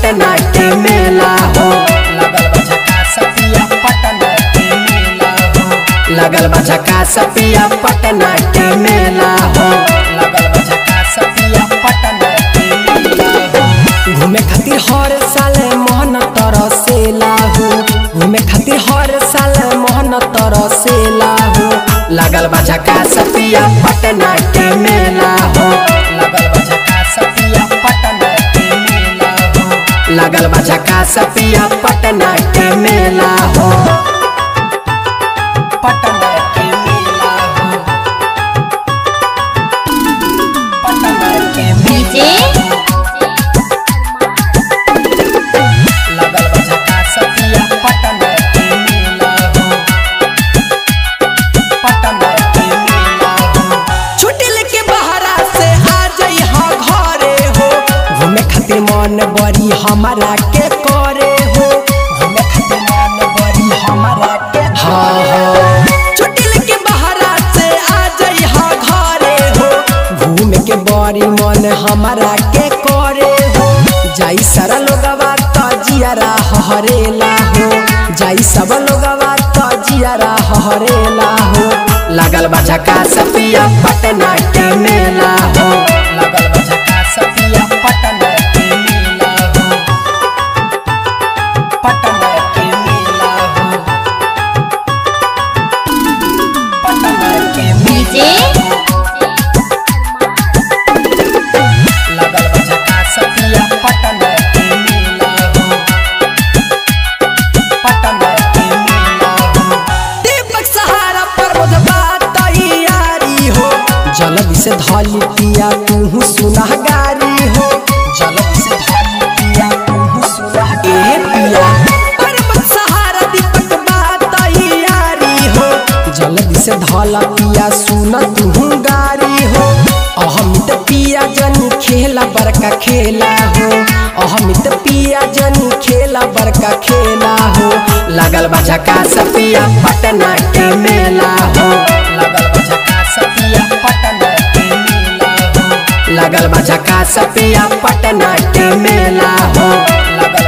पटना के मेला हो लगल बा झकास पिया पटना के मेला हो लगल बा झकास पिया पटना के मेला हो लगल बा झकास पिया पटना के मेला हो घूमे खातिर हर साल मोहन तरसेला हो घूमे खातिर हर साल मोहन तरसेला हो लगल बा झकास पिया पटना के मेला हो लगल बा झकास पिया पटना के मेला हो लगल बा झकास पिया पटना के मेला हो पटना के मेला हो पटना के डीजे लगल बा झकास पिया पटना के मेला हो पटना के मेला हो छुट्टी लेके बहरा से आ जाई हा घरे हो घूमे खातिर मन बड़ी हमारा के करे हो घूमे खातिर मन बड़ी हमारा के हाँ हाँ छुट्टी लेके बहरा से आ जाई हा घरे हो घूमे के बड़ी मन हमारा के करे हो जाई सारा लोगवा त जियारा हरेला हो जाई सब लोगवा त जियारा हरेला हो लगल बा झकास पिया पटना के मेला हो लगल बा झकास पिया पटना के मेला हो पटना के मेला हो पटना के डीजे लगल बा झकास पिया पटना के मेला हो पटना के मेला हो दीपक सहारा पर मुझबा तैयारी हो जल्दी से धली पिया तू सुना गारी हो जल्दी से धली पिया तू सुना ए पिया पर्वत सहारा दीपक बा तैयारी हो जल्दी से धला पिया सुना तू गारी हो अहमित पिया जनी खेला बड़का खेला हो अहमित पिया जनी खेला बड़का खेला हो लगल बा झकास पिया पटना के मेला हो लगल बा झकास पिया पटना के मेला हो लगल बा झकास पिया पटना के मेला हो लगल